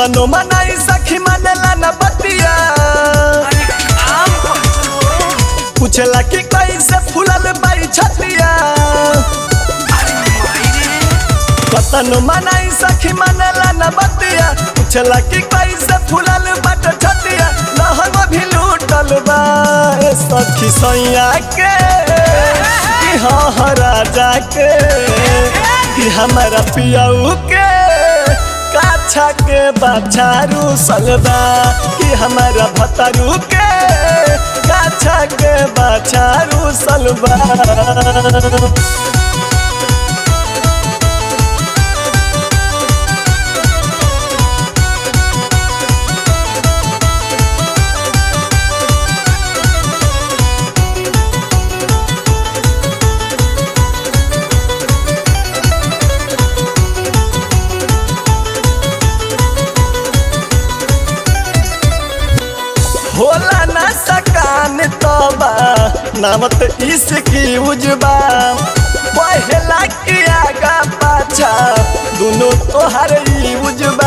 कतनो मनाई सखी मानेला न बतिया पूछला कि कैसे फूलल बाई छतिया कतनो मनाई सखी मानेला न बतिया पूछला कि कैसे फूलल बाट छतिया लहंग भी लूटल बा ए सखी सैया के कि हाँ हाँ राजा के कि हमारा पियाऊ के काछा के बाछारू सलबा कि हमारा भतरू के काछा के बाछारू सलबा होला ना सकान तबा नामत इसकी उजबा पहला की आगा पाछा दोनों तोहर ई उजबा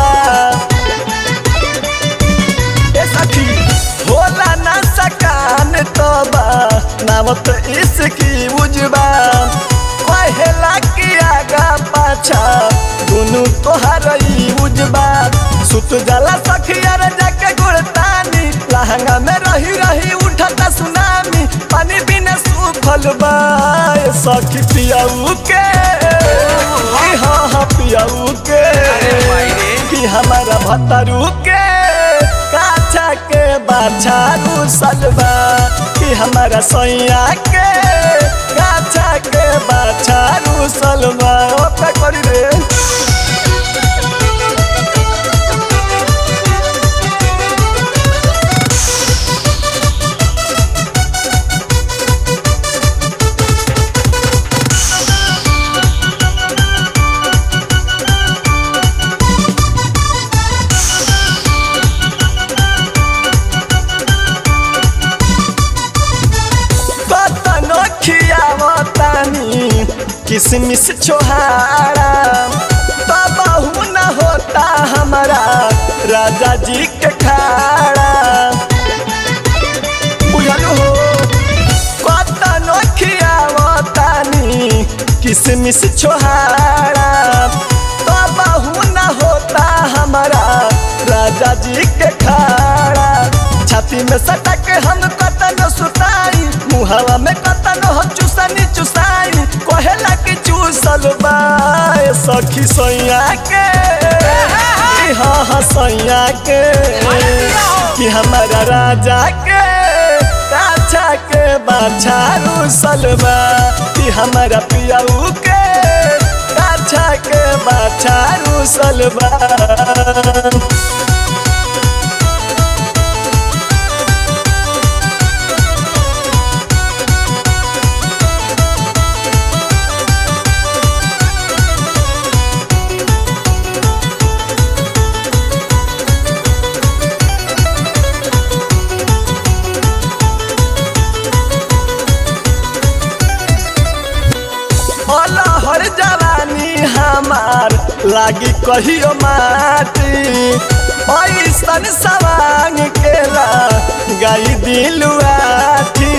ए सखी होला ना सकान तबा नामत इसकी उजबा पहला की आगा पाछा दोनों तोहर ई उजबा सुत जाला सखिया रे जाके गुड़तानी लहंगा में रही रही उठता सुनामी पानी बिना सूखल बा ए सखी पियाऊ के कि हाँ हाँ पियाऊ के कि हमारा भतरू के काछा के बाछारू सलबा कि हमारा सैया के काछा के बाछारू सलबा ओ का करी रे कतनो खियावतानी किसमिस छोहारा तबहू न होता हमारा राजा जी के खाड़ा बुझलू हो कतनो खियावतानी किसमिस छोहारा तबहू न होता हमारा राजा जी के खाड़ा छाती में सटक हम कतनो सुताई मुहावा में कतनो हम चुसनी चुसाई कहेला कि चूसल बा ए सखी सैया के कि हाँ हाँ सैया के कि हमारा राजा के काछा के बाछारू सलबा कि हमारा पियाऊ के काछा के बाछारू सलबा हर जवानी हमार लागी कहियो माटी ऐसन सवांग केला गाई दिलुआठी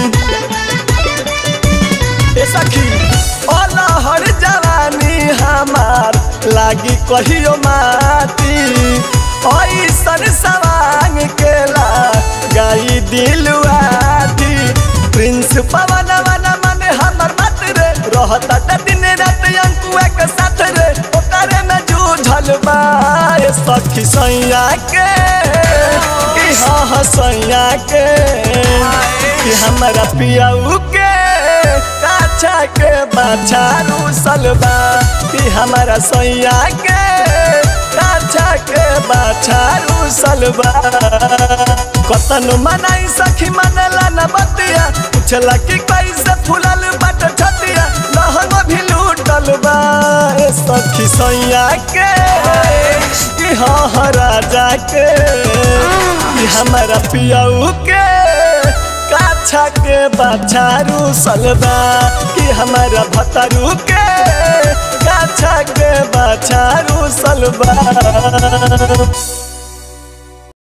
ए सखी हर जवानी हमार लागी कहियो माटी ऐसन सवांग केला गाई दिलुआठी प्रिंस पवन वन मन हमर मत रे रहता त दिन रात अंकुआ के साथ रे ओकरे में जूझल बा ए सखी सैया के कि हाँ हाँ सैया के कि हमारा पियाऊ के काछा के बाछारू सलबा कि हमारा सैया के काछा के बाछारू सलबा कतन मनाई सखी मनला न बतिया पूछला कि कैसे फूलल बट छतिया लहंग भी लूटल बा ए सखी सैया के कि हाँ हाँ राजा के कि हमारा पियाऊ के काछा के बाछारू सलबा कि हमारा भतरू के काछा बाछा के बाछा रूसल बा